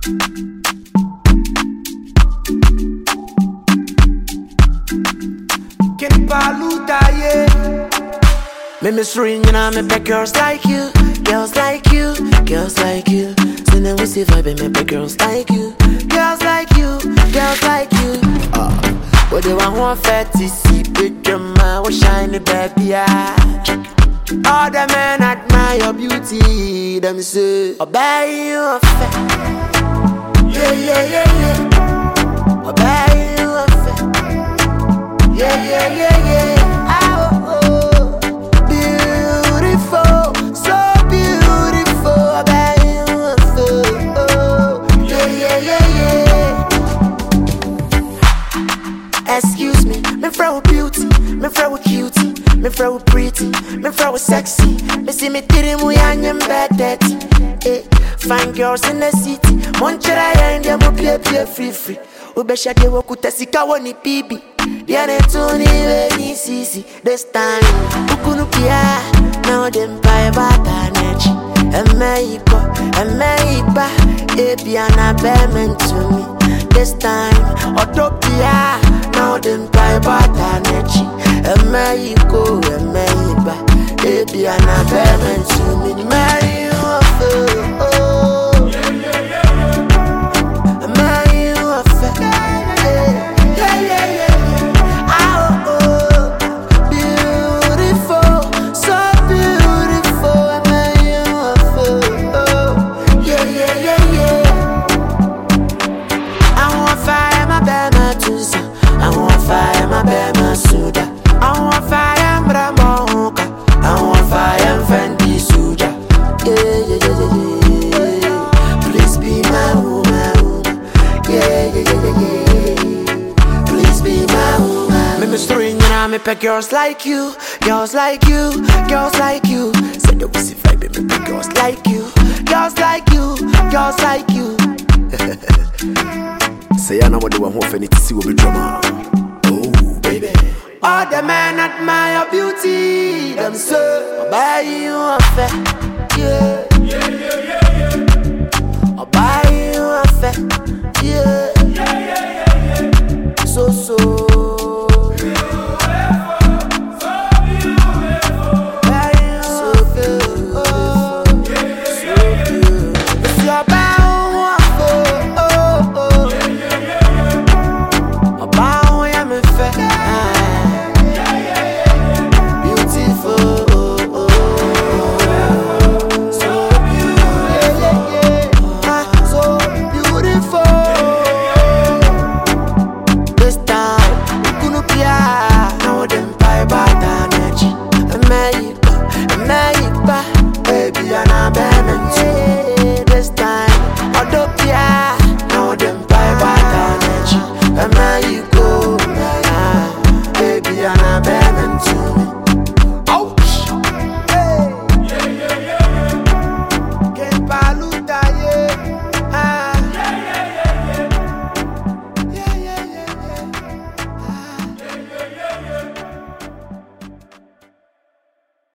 Kenny Paluta, yeah. Me miss ring, you know, me pet girls like you, girls like you, girls like you. So then we see vibe, me pet girls like you, girls like you, girls like you. Uh, but they want one fatty, see picture man, what shiny baby, yeah. All the men admire your beauty, them say, I buy you a fat. Yeah, yeah, yeah, yeah. I buy you a fat. Yeah, yeah, yeah, yeah. Ah, oh, oh. Beautiful, so beautiful. I buy you a fat. Oh, yeah, yeah, yeah, yeah. Excuse me, me throw beauty, me throw cutie, me throw pretty, me throw sexy. Me see me tiri mu yanyem bad dirty. Eh, fine girls in the city, monchera ya india mo pie pie free free. Ubesha de wokuta sika woni bibi. Diane tuni we ni sisi this time. Ukunu pia now them pie bata nechi. Eme iko, eme iba, ebi ana bemen to me. This time, Otopia, now them pie bata nechi. Eme iko, eme iba, ebi ana bemen to me. Marry you off, oh. Marry you off, yeah, yeah, yeah, yeah. Ah, oh, oh. Beautiful, so beautiful. Marry you off, oh. Yeah, yeah, yeah, yeah. I want fire, my bad, my tusa. I want fire, my bad, my suda. I want fire, my mocha. I want fire, Fendi Suja. Yeah, yeah, yeah, yeah, yeah. Please be my woman, woman. Yeah, yeah, yeah, yeah, yeah. Please be my woman. Me miss ring, you know, me pick girls like you, girls like you, girls like you. Say the pussy vibe, me pick girls like you, girls like you, girls like you. sɛ yɛ ana wɔde wɔn ho ɔfɛ ne ti si wɔ bi drama oh baby All the men admire your beauty, them say, I buy you a fair, yeah. I buy you a fair,